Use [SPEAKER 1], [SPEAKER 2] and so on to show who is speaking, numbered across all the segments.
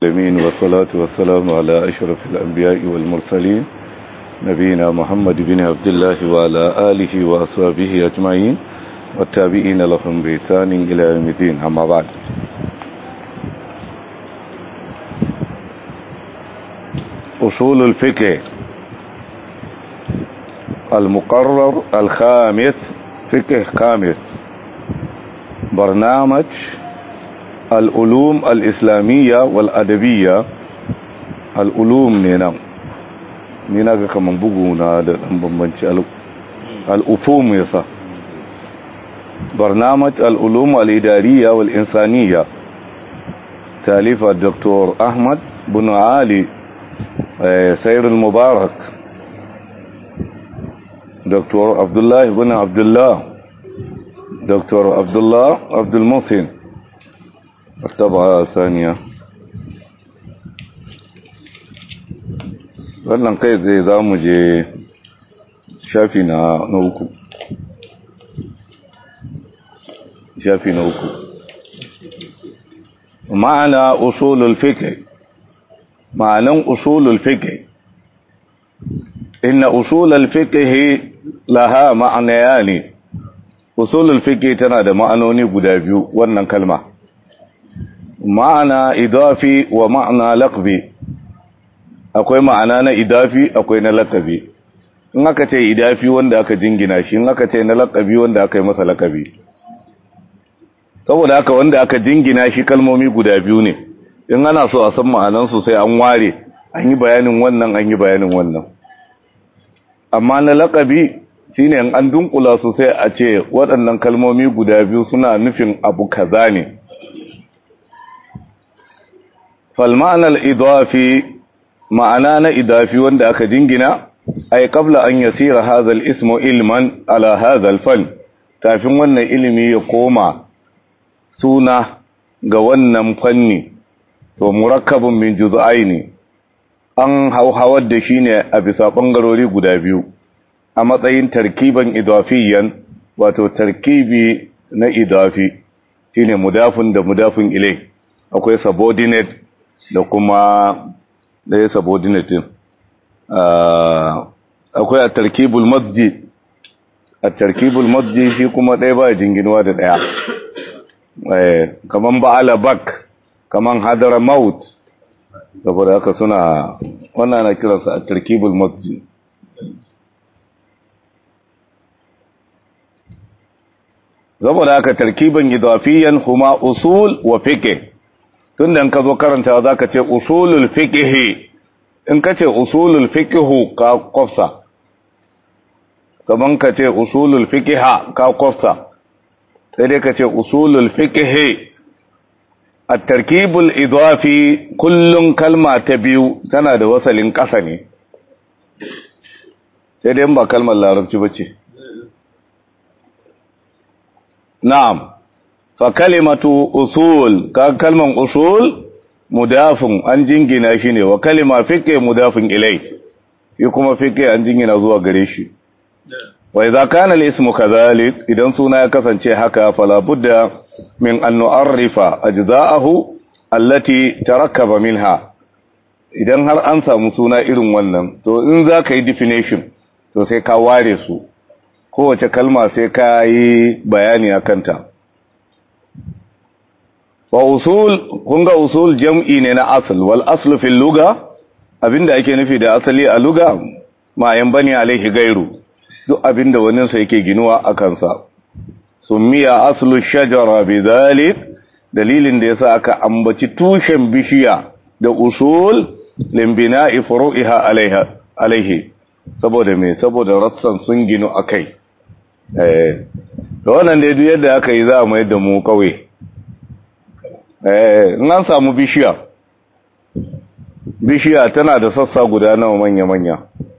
[SPEAKER 1] العالمين والصلاة والسلام على أشرف الأنبياء والمرسلين نبينا محمد بن عبد الله وعلى آله وأصحابه أجمعين والتابعين لهم بإحسان إلى يوم الدين أما بعد أصول الفقه المقرر الخامس فقه خامس برنامج العلوم الإسلامية والأدبية العلوم نينا نينا كمان بغونا da dan bambanci al'ufum yasa برنامج العلوم الإدارية والإنسانية تاليف الدكتور أحمد بن علي سير المبارك دكتور عبد الله بن عبد الله دكتور عبد الله عبد المحسن الطبعة الثانية wannan kai zai za mu je shafi na uku shafi na uku ma'ana usulul fiqh ma'anan usulul fiqh inna usulul fiqh laha ma'anayani usulul fiqh tana da ma'anoni guda biyu wannan kalma ma'ana idafi wa ma'ana laqbi akwai ma'ana na idafi akwai na laqabi in aka ce idafi wanda aka jingina shi in aka ce na laqabi wanda aka yi masa laqabi saboda haka wanda aka jingina shi kalmomi guda biyu ne in ana so a san ma'anan su sai an ware an yi bayanin wannan an yi bayanin wannan amma na laqabi shine in an dunkula su sai a ce waɗannan kalmomi guda biyu suna nufin abu kaza ne فالمعنى الإضافي معنى إضافي وند أكا جنجنا أي قبل أن يصير هذا الاسم علما على هذا الفن تافين ون علمي يقوم سونا قوانا فني ومركب من جزئين an hauhawar da shi ne a bisa ɓangarori guda biyu a matsayin tarkiban idafiyan wato tarkibi na idafi shine mudafin da mudafin ilai akwai subordinate da kuma ɗaya subordinate akwai a tarkibul masjid a tarkibul masjid shi kuma ɗaya ba jinginuwa da ɗaya kaman ba'ala bak kaman hadara maut saboda haka suna wannan na kiransa a tarkibul masjid saboda haka tarkiban idafiyan kuma usul wa fiqh tun da ka zo karanta za ka ce usulul fiqhi in ka ce usulul fiqhu ka kofsa kaman ka ce usulul fiqha ka kofsa sai dai ka ce usulul fiqhi at-tarkibul idafi kullun kalma ta biyu tana da wasalin ƙasa ne sai dai ba kalmar larabci bace na'am fa kalimatu usul ka kalman usul mudafin an jingina shi ne wa kalima fiqh mudafin ilai shi kuma fiqh an jingina zuwa gare shi wa idza kana al-ismu kadhalik idan suna ya kasance haka fala budda min an nu'arrifa ajza'ahu allati tarakkaba minha idan har an samu suna irin wannan to in za ka yi definition to sai ka ware su kowace kalma sai ka yi bayani akan ta wa usul kun ga usul jam'i ne na asl wal aslu fil lugha abinda ake nufi da asali a lugha ma yan bani alaihi gairu duk abinda wani sa yake ginuwa a kansa summiya aslu shajara bidhalik dalilin da yasa aka ambaci tushen bishiya da usul limbina'i furu'iha alaiha alaihi saboda me saboda rassan sun ginu akai eh to wannan dai duk yadda aka yi za a mai da mu kawai in an samu bishiya bishiya tana da sassa guda nawa manya-manya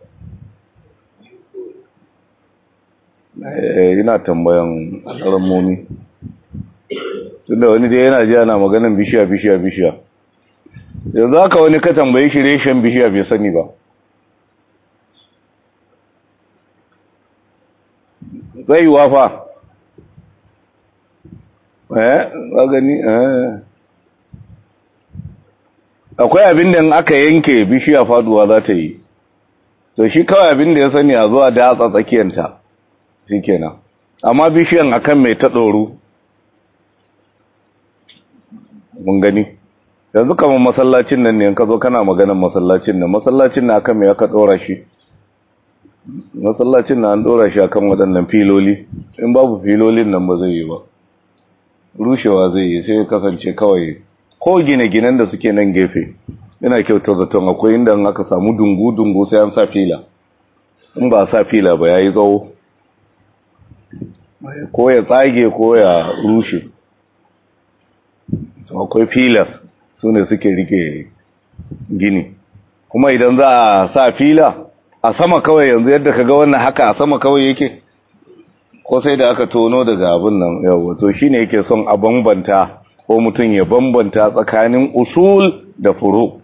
[SPEAKER 1] ina tambayan alamomi tunda wani dai yana ji ana maganin bishiya bishiya bishiya yanzu haka wani ka tambayi shi reshen bishiya bai sani ba zai wafa eh gani eh akwai abin da aka yanke bishiya faduwa za ta yi to shi kawai abin da ya sani a zuwa datsa tsakiyanta shi kenan amma bishiyan akan mai ta ɗoru mun gani yanzu kamar masallacin nan ne ka zo kana maganin masallacin nan masallacin na akan mai aka ɗora shi masallacin na an ɗora shi akan waɗannan filoli in babu filolin nan ba zai yi ba rushewa zai yi sai kasance kawai ko gine-ginen da suke nan gefe yana kyautar zaton akwai inda aka samu dungu-dungu sai an sa fila in ba sa fila ba ya yi tsawo ko ya tsage ko ya rushe akwai filas su ne suke rike gini kuma idan za a sa fila a sama kawai yanzu yadda ka ga wannan haka a sama kawai yake ko sai da aka tono daga abin nan yawa to shine yake son a bambanta ko mutum ya bambanta tsakanin usul da furu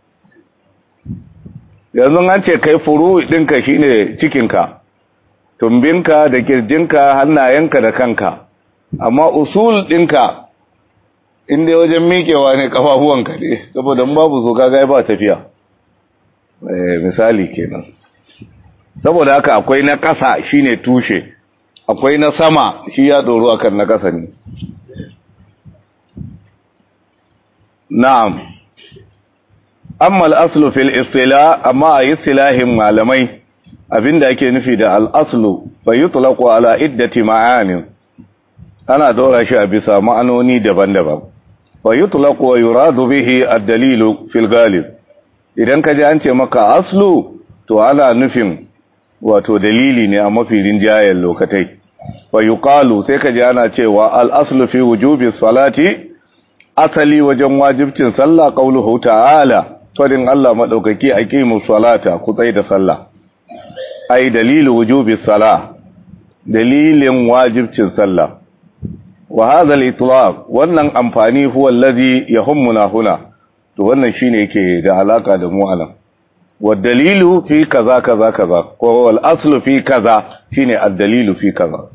[SPEAKER 1] yanzu an ce kai furu ɗinka shine cikinka tumbinka da kirjinka hannayenka da kanka amma usul ɗinka inda wajen miƙewa ne ƙafafuwanka ne saboda babu zo kaga ba tafiya misali kenan saboda haka akwai na ƙasa shine tushe akwai na sama shi ya ɗoro akan na ƙasa ne na'am amma al'aslu fil istila amma a istilahin malamai abinda ake nufi da al'aslu bai yi tulaku ala iddati ma'anin ana dora shi a bisa ma'anoni daban-daban bai yi tulaku wa yuradu bihi ad-dalilu fil galib idan ka ji an ce maka aslu to ana nufin wato dalili ne a mafi rinjayen lokatai wa yuqalu sai ka ji ana cewa al-aslu fi wujubi salati asali wajen wajibcin sallah qauluhu ta'ala fadin Allah madaukaki aqimu salata ku tsai da sallah ai dalilu wujubi salah dalilin wajibcin sallah wa hadha al-itlaq wannan amfani huwa allazi yahummuna huna to wannan shine yake da alaka da mu anan wa dalilu fi kaza kaza kaza ko wal aslu fi kaza shine ad-dalilu fi kaza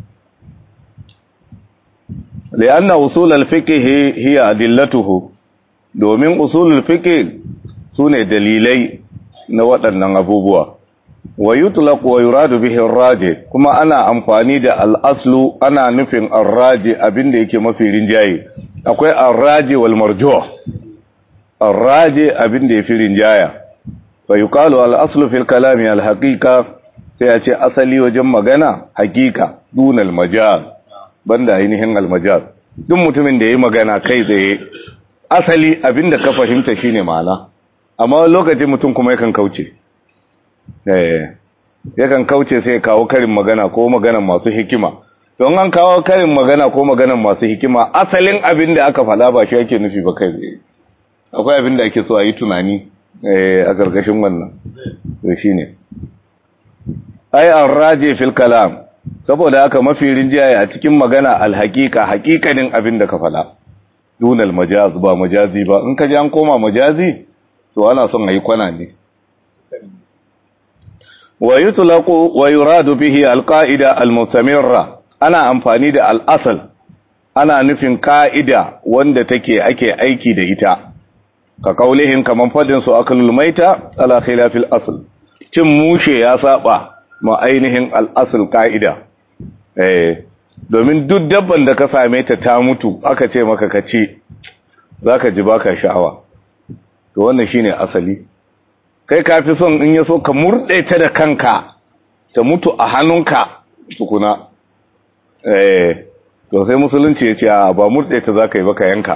[SPEAKER 1] لأن أصول الفقه هي أدلته domin usulul fiqh sune dalilai na waɗannan abubuwa wa yutlaq wa yuradu bihi ar-raji kuma ana amfani da al-aslu ana nufin ar-raji abinda yake mafi rinjaye akwai ar-raji wal marjuh ar-raji abinda yafi rinjaya fa yuqalu al-aslu fil kalami al-haqiqa sai a ce asali wajen magana haqiqa dunal majaz banda ainihin almajaz duk mutumin da ya yi magana kai tsaye asali abinda ka fahimta shine ma'ana amma lokacin mutum kuma yakan kauce eh yakan kauce sai ya kawo karin magana ko maganan masu hikima don an kawo karin magana ko maganan masu hikima asalin abin da aka faɗa ba shi yake nufi ba kai tsaye akwai abin da ake so a yi tunani a karkashin wannan to shine ai an raje fil kalam saboda haka mafi rinjaye a cikin magana alhaƙiƙa haƙiƙanin abin da ka faɗa dunal majaz ba majazi ba in ka ji an koma majazi to ana son a yi kwana ne wa yutlaqu wa yuradu bihi alqaida almustamirra ana amfani da al'asal ana nufin ka'ida wanda take ake aiki da ita ka kaulihin kaman fadin su akalul maita ala khilafil asl cin mushe ya saba ma ainihin al'asl ka'ida eh domin duk dabban da ka same ta ta mutu aka ce maka ka ci zaka ji baka sha'awa to wannan shine asali kai ka fi son in ya so ka murɗe ta da kanka ta mutu a hannunka tukuna eh to sai musulunci ya ce ba murɗe ta zaka yi baka yanka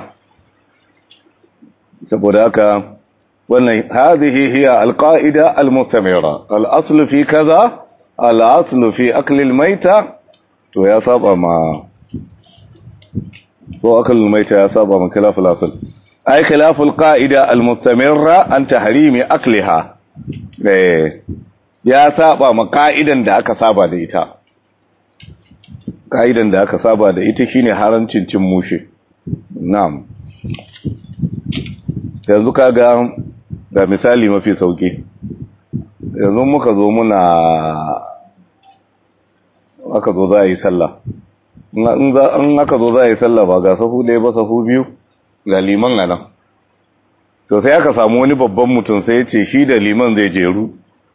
[SPEAKER 1] saboda haka wannan hadhihi hiya alqaida almustamira al-aslu fi kaza al-aslu fi akli al-maita to ya saba ma ko akli al-maita ya saba ma khilaf al-asl ay khilaf al-qaida al-mustamirra an tahrimi akliha eh ya saba ma ka'idan da aka saba da ita ka'idan da aka saba da ita shine harancin cin mushe na'am yanzu kaga ga misali mafi sauki yanzu muka zo muna aka zo za a yi sallah in aka zo za a yi sallah ba ga sahu ɗaya ba sahu biyu ga liman a nan to sai aka samu wani babban mutum sai ya ce shi da liman zai jeru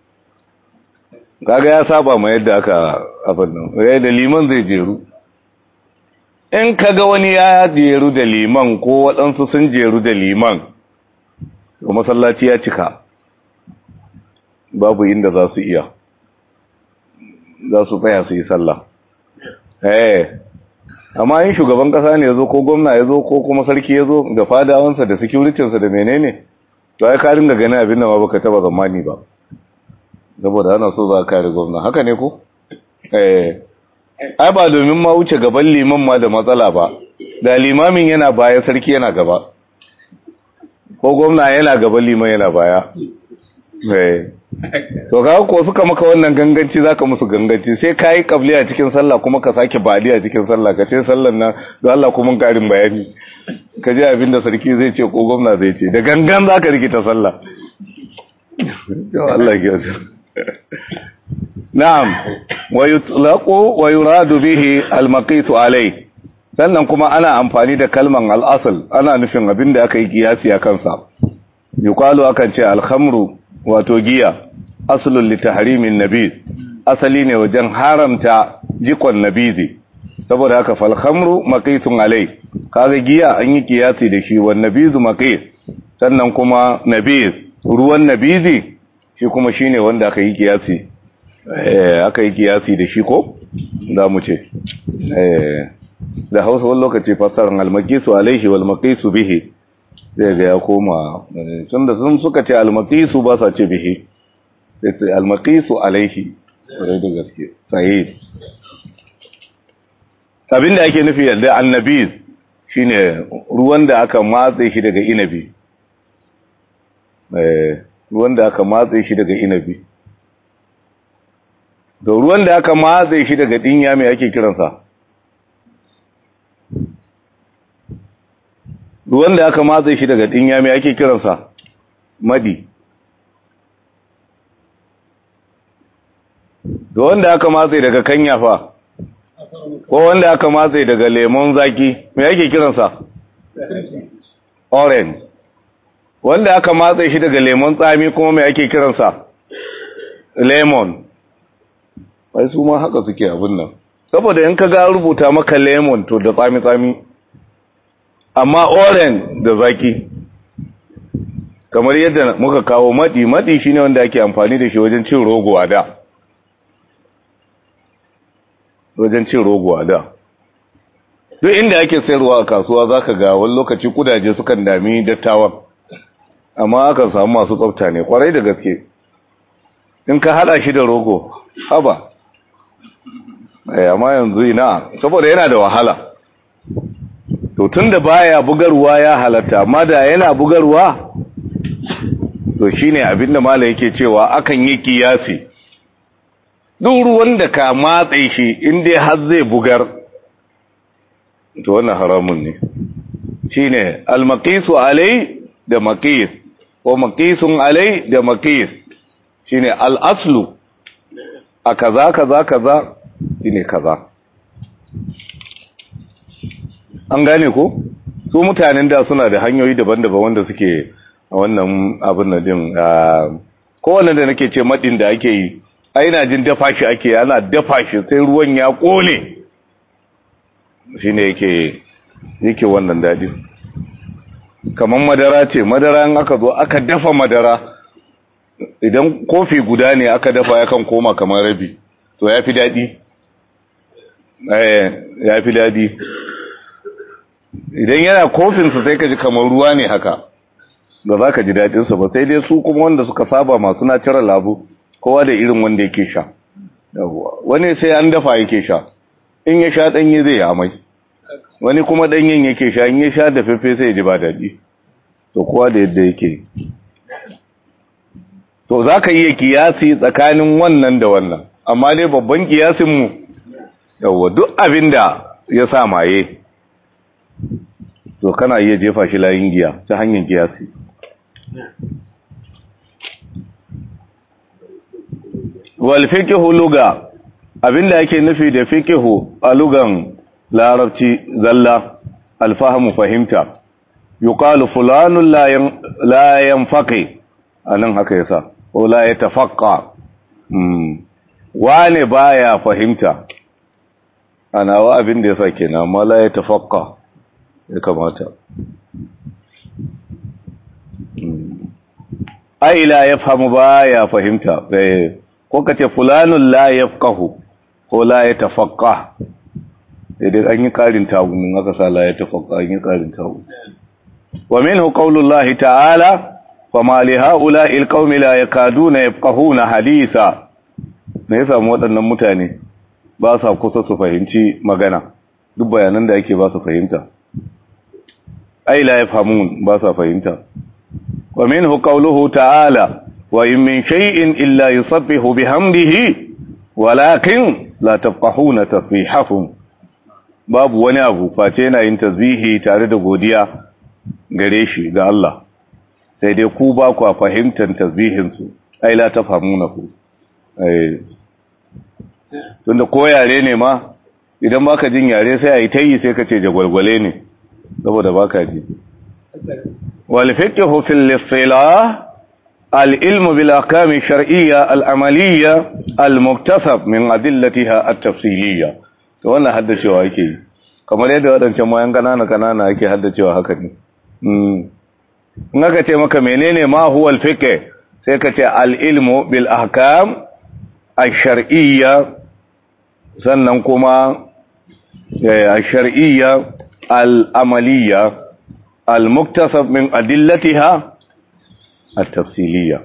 [SPEAKER 1] kaga ya saba ma yadda aka abin nan da liman zai jeru in kaga wani ya jeru da liman ko waɗansu sun jeru da liman to masallaci ya cika babu inda za su iya za su tsaya su yi sallah eh amma in shugaban kasa ne ya zo ko gwamna ya zo ko kuma sarki ya zo da fadawansa da securitinsa da menene to ai ka ringa ganin abin da ma baka taba zamani ba saboda ana so za ka kare gwamna haka ne ko eh ai ba domin ma wuce gaban liman ma da matsala ba da limamin yana baya sarki yana gaba ko gwamna yana gaban liman yana baya eh to ga ko suka maka wannan ganganci zaka musu ganganci sai kai kabli a cikin sallah kuma ka sake badi a cikin sallah ka ce sallan nan don Allah kuma karin bayani ka ji abin da sarki zai ce ko gwamna zai ce da gangan zaka rikita sallah to Allah ya na'am wa yutlaqu wa yuradu bihi al-maqitu alayh sannan kuma ana amfani da kalman al-asl ana nufin abin da aka yi kiyasi a kansa yuqalu akan ce al-khamru wato giya aslun li tahrimin nabiz asali ne wajen haramta jikon nabizi saboda haka fal khamru maqitun alai kaga giya an yi kiyasi da shi wan nabizu maqit sannan kuma nabiz ruwan nabizi shi kuma shine wanda aka yi kiyasi eh aka yi kiyasi da shi ko za mu ce eh da Hausa wani lokaci fasaran al-maqisu alaihi wal maqisu bihi zai ga ya koma tun da sun suka ce almakisu ba sa ce bihi sai ce almakisu alaihi rai da gaske sahih abinda ake nufi da annabi shine ruwan da aka matse shi daga inabi eh ruwan da aka matse shi daga inabi da ruwan da aka matse shi daga dinya mai ake kiransa ruwan da aka matse shi daga dinya mai ake kiransa madi da wanda aka matse daga kanya fa ko wanda aka matse daga lemon zaki mai ake kiransa orange wanda aka matse shi daga lemon tsami kuma mai ake kiransa lemon ai su ma haka suke abin nan saboda in ka ga rubuta maka lemon to da tsami-tsami amma orange da zaki kamar yadda muka kawo madi madi shine wanda ake amfani da shi wajen cin rogo a da wajen cin rogo a da duk inda ake sayarwa a kasuwa zaka ga wani lokaci kudaje sukan dami dattawan amma akan samu masu tsafta ne kwarai da gaske in ka hada shi da rogo haba eh amma yanzu ina saboda yana da wahala to tunda baya bugarwa ya halatta amma da yana bugarwa to shine abinda mala yake cewa akan yi kiyasi duk ruwan da ka matse shi inda har zai bugar to wannan haramun ne shine almaqisu alai da maqis ko maqisun alai da maqis shine al-aslu a kaza kaza kaza shine kaza an gane ko su mutanen da suna da hanyoyi daban-daban wanda suke a wannan abin da din kowanne da nake ce madin da ake yi aina jin dafa shi ake ana dafa shi sai ruwan ya kone shine yake yake wannan dadi kamar madara ce madara in aka zo aka dafa madara idan kofi guda ne aka dafa yakan koma kamar rabi to ya fi daɗi ya fi daɗi idan yana kofinsa sai ka ji kamar ruwa ne haka da za ka ji daɗinsa ba sai dai su kuma wanda suka saba masu natural labu kowa da irin wanda yake sha wani sai an dafa yake sha in ya sha ɗanye zai amai wani kuma ɗanyen yake sha in ya sha da fefe sai ji ba daɗi to kowa da yadda yake to za ka iya kiyasi tsakanin wannan da wannan amma dai babban kiyasinmu yawwa duk abin da ya sa maye to kana iya jefa shi layin giya ta hanyar kiyasi wal fiqhu luga abinda yake nufi da fiqhu a lugan larabci zalla alfahamu fahimta yuqalu fulanun la yanfaqi anan haka yasa ko la yatafaqqa mm wane baya fahimta ana wa abin da yasa kenan amma la yatafaqqa ya kamata ai la yafhamu baya fahimta ko kace fulanun la yafqahu ko la yatafaqqa idan an yi karin tagu min aka sa la yatafaqqa an yi karin tagu wa minhu qaulullahi ta'ala fama li ha'ula'i alqaumi la yakaduna yafqahuna hadisa me yasa mu waɗannan mutane ba sa kusa su fahimci magana duk bayanan da ake ba su fahimta ai la yafhamun ba sa fahimta wa minhu qawluhu ta'ala wa in min shay'in illa yusabbihu bihamdihi walakin la tafqahuna tasbihahum babu wani abu face yana yin tasbihi tare da godiya gare shi ga Allah sai dai ku ba ku fahimtar tasbihin su ai la tafhamunahu eh tunda ko yare ne ma idan baka jin yare sai ayi tayi sai ka ce jagwalgwale ne saboda baka ji wal fiqhu fil istilah al ilm bil ahkam shar'iyya al amaliyya al muktasab min adillatiha at tafsiliyya to wannan haddacewa yake yi kamar yadda wadancan mayan kanana kanana ake haddacewa haka ne in aka ce maka menene ma huwa al fiqh sai ka ce al ilmu bil ahkam al shar'iyya sannan kuma الشرعية الأملية المكتسب من أدلتها التفصيلية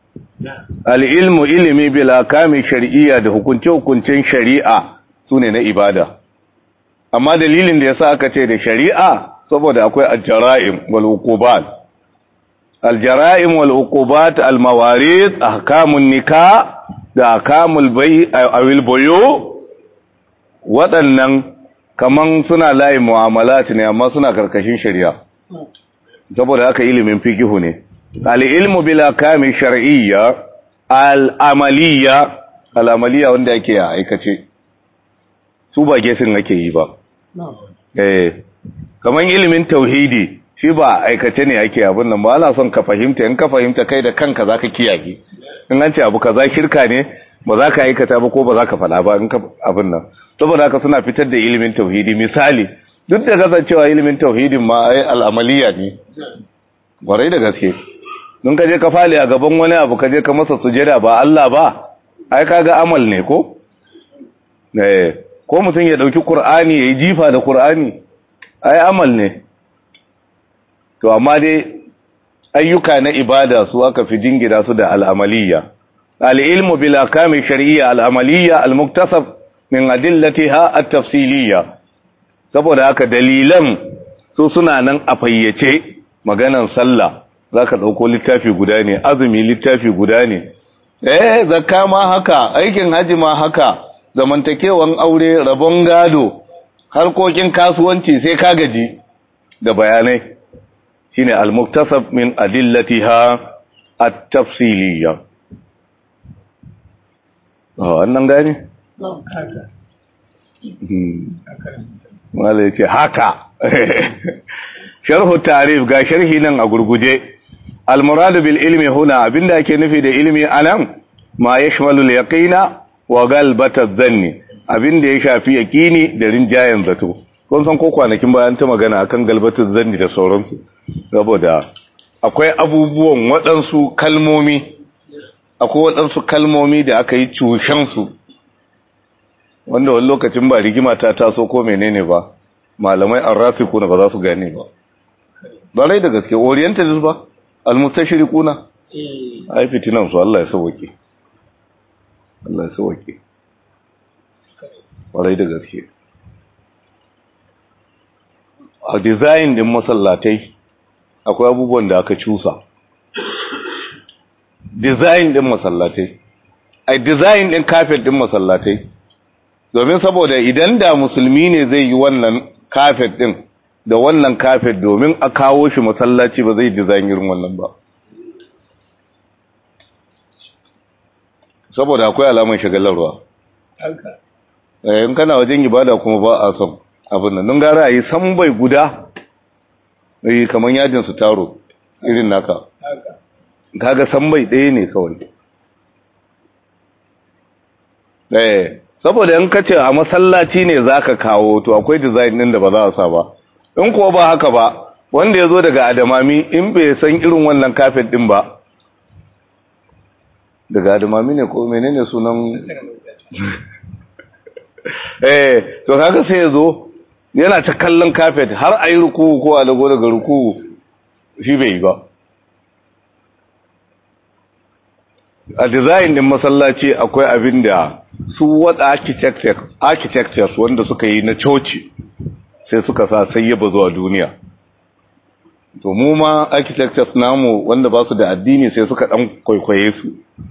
[SPEAKER 1] العلم علمي بالأحكام الشرعية da hukunce-hukuncen shari'a sune na ibada amma dalilin da yasa aka ce da shari'a saboda akwai al-jara'im wal uqubat al-jara'im wal uqubat al-mawarid ahkamun nikah da ahkamul bai' awil buyu waɗannan kaman suna layin mu'amalat ne amma suna karkashin shari'a saboda haka ilimin fikihu ne al-ilmu bil ahkami shar'iyya al-amaliyya al-amaliyya wanda yake a aikace su ba gesin ake yi ba eh kaman ilimin tauhidi shi ba aikace ne ake abin nan ba ana son ka fahimta in ka fahimta kai da kanka zaka kiyaye in an ce abu kaza shirka ne ba za ka aikata ba ko ba za ka faɗa ba in ka abin nan saboda haka suna fitar da ilimin tauhidi misali duk da kasancewa ilimin tauhidin ma ai al'amaliya ne gwarai da gaske don ka je ka fali a gaban wani abu ka je ka masa sujada ba Allah ba ai kaga amal ne ko eh ko mutum ya dauki qur'ani yayi jifa da qur'ani ai amal ne to amma dai ayyuka na ibada su aka fi jingida su da al'amaliya al-ilmu bil ahkami shar'iyya al-amaliyya al-muktasab min adillatiha at-tafsiliyya saboda haka dalilan su suna nan a fayyace maganan sallah zaka dauko littafi guda ne azumi littafi guda ne eh zakka ma haka aikin haji ma haka zamantakewan aure rabon gado harkokin kasuwanci sai ka gaji da bayanai shine al-muktasab min adillatiha at-tafsiliyya oh annan gani wala yake haka sharhu tarif ga sharhi nan a gurguje al-muradu bil ilmi huna abinda ake nufi da ilmi anan ma yashmalu al-yaqina wa galbata dhanni abinda ya shafi yaqini da rinjayen zato kun san ko kwanakin bayan ta magana akan galbatu dhanni da sauransu saboda akwai abubuwan waɗansu kalmomi akwai waɗansu kalmomi da aka yi cushensu wanda wani lokacin ba rigima ta taso ko menene ba malamai an rafi kuna ba za su gane ba ba rai da gaske orientalist ba almustashiri kuna ai fitinan su Allah ya sauwake Allah ya sauwake ba rai da gaske a design din masallatai akwai abubuwan da aka cusa design din masallatai ai design din kafet din masallatai domin saboda idan da musulmi ne zai yi wannan kafet din da wannan kafet domin a kawo shi masallaci ba zai design irin wannan ba saboda akwai alamar shagalarwa in kana wajen ibada kuma ba a son abin nan don gara a yi sambai guda eh kaman yajin su taro irin naka kaga san bai ɗaya ne kawai eh saboda in kace a masallaci ne zaka kawo to akwai design din da ba za a sa ba in kuwa ba haka ba wanda ya zo daga adamami in bai san irin wannan kafet din ba daga adamami ne ko menene sunan eh to kaga sai ya zo yana ta kallon kafet har a yi ruku ko a dago daga ruku shi bai yi ba a design din masallaci akwai abin da su wada architectures wanda suka yi na coci sai suka sa sai yaba zuwa duniya to mu ma architectures namu wanda ba su da addini sai suka dan kwaikwaye su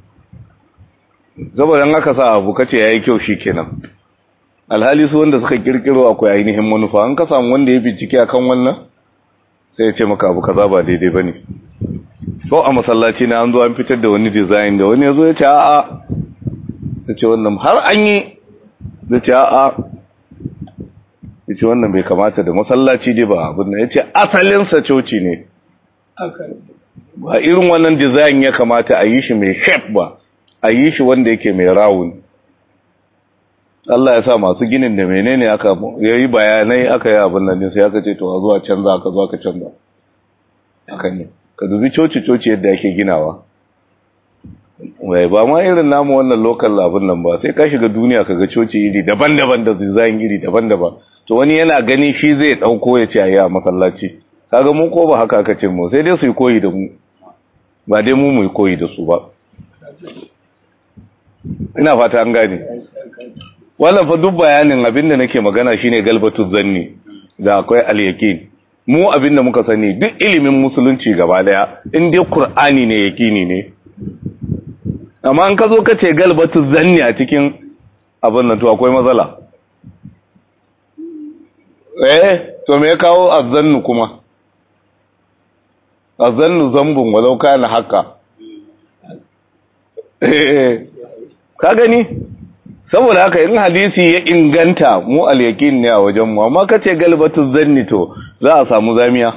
[SPEAKER 1] saboda aka sa abu kace yayi kyau shikenan alhali su wanda suka kirkiro akwai ainihin manufa an ka samu wanda ya bincike akan wannan sai ya ce maka abu kaza ba daidai bane ko a masallaci na an zo an fitar da wani design da wani ya zo ya ce a'a ya ce wannan har an yi ya ce a'a ya ce wannan bai kamata da masallaci dai ba abin da ya ce asalinsa coci ne ba irin wannan design ya kamata a yi shi mai shape ba a yi shi wanda yake mai rawun Allah ya sa masu ginin da menene aka yayi bayanai aka yi abin nan sai aka ce to a zuwa canza aka zo aka canza haka ne ka dubi coci coci yadda ake ginawa wai ba ma irin namu wannan local abin nan ba sai ka shiga duniya ka ga coci iri daban-daban da design iri daban-daban to wani yana gani shi zai dauko ya ce ayi a masallaci kaga mu ko ba haka aka ce mu sai dai su yi koyi da mu ba dai mu mu yi koyi da su ba ina fata an gane wannan fa duk bayanin abinda nake magana shine galbatu zanni da akwai al-yaqin mu abinda muka sani duk ilimin musulunci gaba daya in dai qur'ani ne yaqini ne amma an ka zo ka ce galbatu zanni a cikin abin nan to akwai matsala eh to me ya kawo azzannu kuma azzannu zambun walau kana haka eh ka gani saboda haka in hadisi ya inganta mu al-yaqin ne a wajen mu amma kace galbatu zanni to za a samu zamiya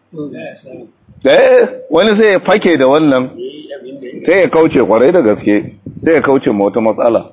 [SPEAKER 1] eh wani sai ya fake da wannan sai ya kauce kwarai da gaske sai ya kauce ma wata matsala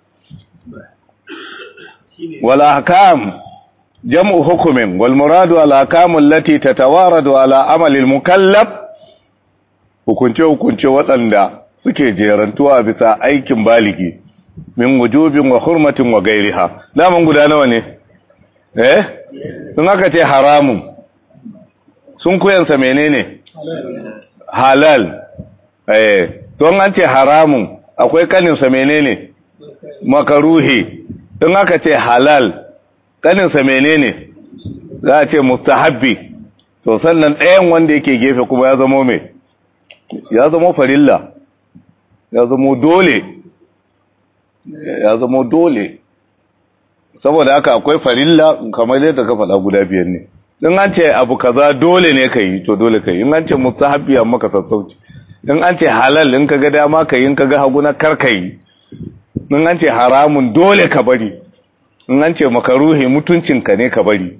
[SPEAKER 1] wala hakam jam'u hukumin wal muradu al ahkam allati tatawaradu ala amali al mukallaf hukunce hukunce waɗanda suke jerantuwa bisa aikin baligi min wujubin wa hurmatin wa gairiha daman guda nawa ne eh sun aka ce haramun sun kuyansa menene halal eh don an ce haramun akwai kaninsa menene makaruhi don aka ce halal kaninsa menene za a ce mustahabbi to sannan ɗayan wanda yake gefe kuma ya zamo mai ya zamo farilla ya zamo dole ya zamo dole saboda haka akwai farilla kamar yadda ka faɗa guda biyar ne in an ce abu kaza dole ne ka yi to dole ka yi in an ce mustahabbi amma ka sassauci in an ce halal in ka ga dama ka yi in ka ga hagu na kar ka yi in an ce haramun dole ka bari in an ce makaruhi mutuncinka ne ka bari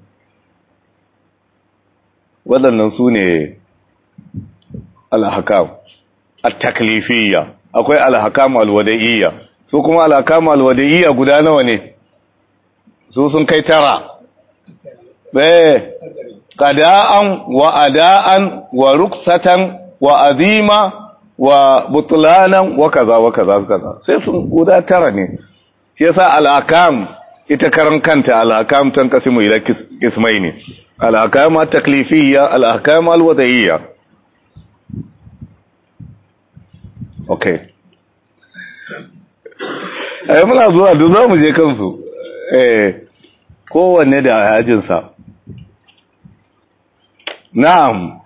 [SPEAKER 1] waɗannan su ne alhakam at-taklifiyya akwai alhakam alwada'iyya su kuma alhakam alwada'iyya guda nawa ne su sun kai tara eh qada'an wa ada'an wa ruksatan wa azima wa butlanan wa kaza wa kaza kaza sai sun guda tara ne shi yasa al'akam ita karan kanta al'akam tan kasimu ila kismaini al'akam at-taklifiyya al'akam al-wada'iyya okay ai muna zuwa duk za mu je kansu eh kowanne da ajinsa na'am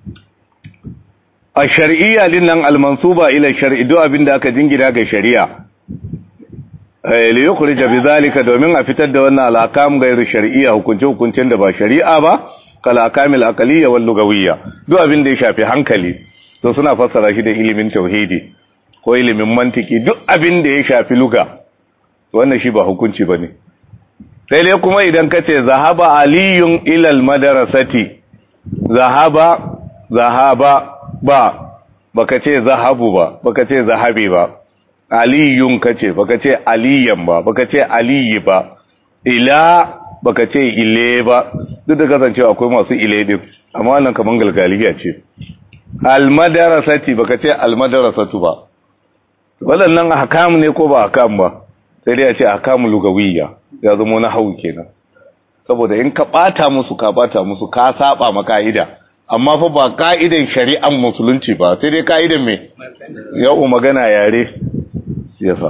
[SPEAKER 1] a shari'iyya din nan almansuba ila shar'i duk abinda aka jingina ga shari'a eh li yukhrij bi zalika domin a fitar da wannan alakam gairu shar'iyya hukunce hukuncen da ba shari'a ba kal akamil aqliyya wal lugawiyya duk abinda ya shafi hankali to suna fassara shi da ilimin tauhidi ko ilimin mantiki duk abinda ya shafi luga wannan shi ba hukunci bane sai dai kuma idan kace zahaba aliyun ila al madrasati zahaba zahaba ba baka ce zahabu ba baka ce zahabi ba aliyun kace baka ce aliyan ba baka ce aliyi ba ila baka ce ile ba duk da kasancewa akwai masu ile din amma wannan kaman galgaliya ce almadarasati baka ce almadarasatu ba waɗannan ahkam ne ko ba ahkam ba sai dai a ce ahkamu lugawiyya ya zama na hawu kenan saboda in ka bata musu ka bata musu ka saba ma ka'ida amma fa ba ka'idan shari'an musulunci ba sai dai ka'idan me yau magana yare yasa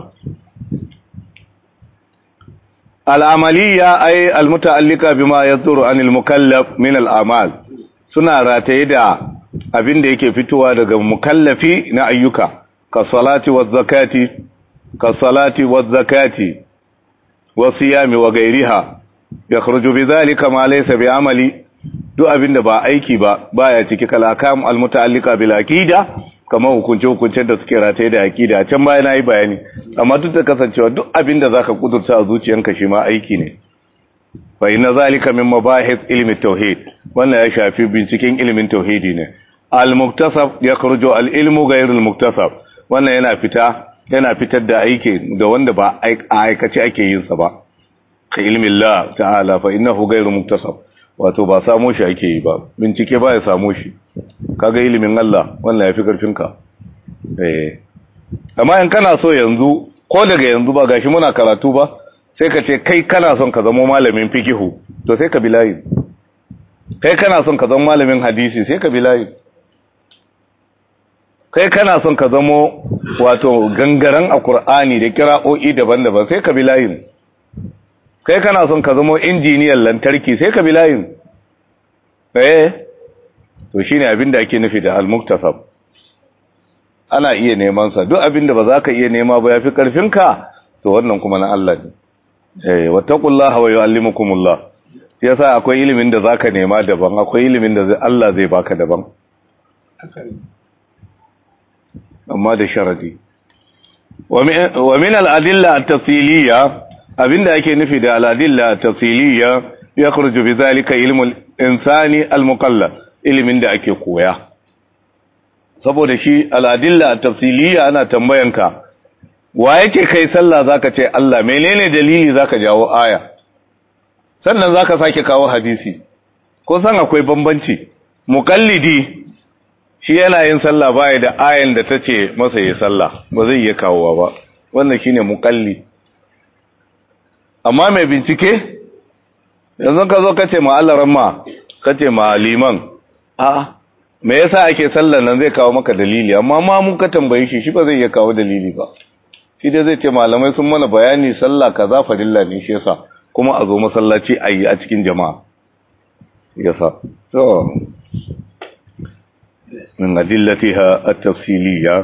[SPEAKER 1] al'amaliya ay almutaallika bima yadhuru anil mukallaf min al'amal suna rataye da abin da yake fitowa daga mukallafi na ayyuka ka salati wa zakati ka salati wa zakati wa siyami wa gairiha yakhruju bidhalika ma laysa bi amali duk abin da ba aiki ba baya ciki kalakam almutaallika bil aqida kamar hukunce hukuncen da suke rataye da aqida can baya nayi bayani amma duk da kasancewa duk abin da zaka kudurta a zuciyanka shi ma aiki ne fa inna zalika min mabahith ilmi tauhid wannan ya shafi binciken ilimin tauhidi ne al-muktasab yakhruju al-ilmu ghayr al-muktasab wannan yana fita yana fitar da aiki da wanda ba aikace ake yin sa ba ka ilmi Allah ta'ala fa innahu ghayr muktasab wato ba samo shi ake yi ba bincike ba ya samo shi kaga ilimin Allah wannan yafi karfin ka eh amma in kana so yanzu ko daga yanzu ba gashi muna karatu ba sai ka ce kai kana son ka zama malamin fikihu to sai ka bi layi kai kana son ka zama malamin hadisi sai ka bi layi kai kana son ka zama wato gangaren a Kur'ani da kira'o'i daban-daban sai ka bi layin kai kana son ka zama injiniyan lantarki sai ka bi layin eh to shine abin da ake nufi da al-muktasab ana iya neman sa duk abin da ba za ka iya nema ba yafi karfinka to wannan kuma na Allah ne eh wattaqullaha wa yuallimukumullah yasa akwai ilimin da zaka nema daban akwai ilimin da Allah zai baka daban amma da sharadi wa min al-adilla at-tafsiliyya abinda ake nufi da al-adilla at-tafsiliyya yakhruju bi zalika ilmu al-insani al-muqallad ilimin da ake koya saboda shi al-adilla at-tafsiliyya ana tambayanka wa yake kai sallah zaka ce Allah menene dalili zaka jawo aya sannan zaka sake kawo hadisi ko san akwai bambanci muqallidi shi yana yin sallah baya da ayan da tace masa yi sallah ba zai iya kawowa ba wannan shine muqalli amma mai bincike yanzu ka zo kace ma Allah ramma kace ma liman a me yasa ake sallar nan zai kawo maka dalili amma ma mun ka tambaye shi shi ba zai iya kawo dalili ba shi dai zai ce malamai sun mana bayani sallah kaza fadilla ne shi yasa kuma a zo masallaci a yi a cikin jama'a yasa to من أدلتها التفصيلية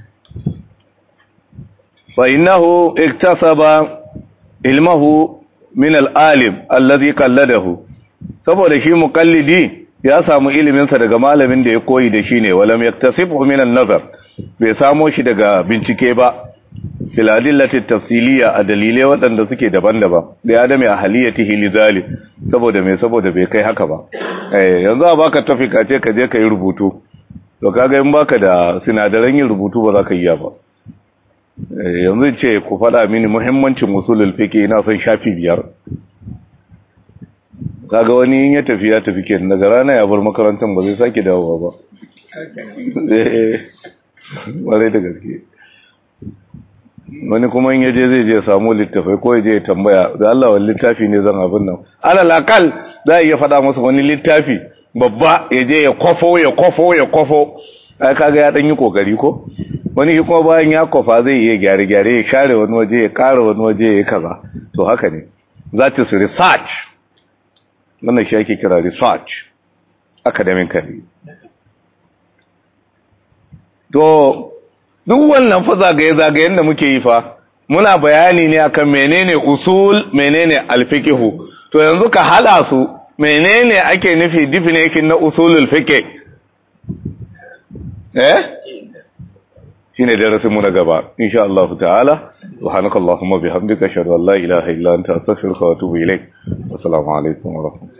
[SPEAKER 1] فإنه اكتسب علمه من العالم الذي قلده saboda shi muqallidi ya samu iliminsa daga malamin da ya koyi da shi ne walam yaktasibhu min an-nazar bai samo shi daga bincike ba fil adillati tafsiliya a dalilai waɗanda suke daban-daban da adami ahliyatihi lidhalik saboda me saboda bai kai haka ba eh yanzu a baka tafika ce ka je ka yi rubutu to kaga in baka da sinadaran yin rubutu ba za ka yi ba yanzu ce ku faɗa mini muhimmancin usulul fiqh ina son shafi biyar kaga wani in ya tafi ya tafi kenan daga rana ya bar makarantar ba zai sake dawowa ba eh bare da gaske wani kuma in yaje zai je samu littafai ko yaje ya tambaya da Allah wani littafi ne zan abin nan alal akal za a iya faɗa masa wani littafi babba ya je ya kwafo ya kwafo ya kwafo ai kaga ya dan yi kokari ko wani kuma bayan ya kwafa zai iya gyare gyare ya share wani waje ya ƙara wani waje ya kaza to haka ne that is research wannan shi ake kira research academically to duk wannan fa zagaye-zagayen da muke yi fa muna bayani ne akan menene usul menene alfikihu to yanzu ka hada su menene ake nufi definition na usulul fiqh eh shine darasin mu na gaba insha Allah ta'ala subhanakallahumma bihamdika ashhadu an la ilaha illa anta astaghfiruka wa atubu ilaik assalamu alaikum wa rahmatullahi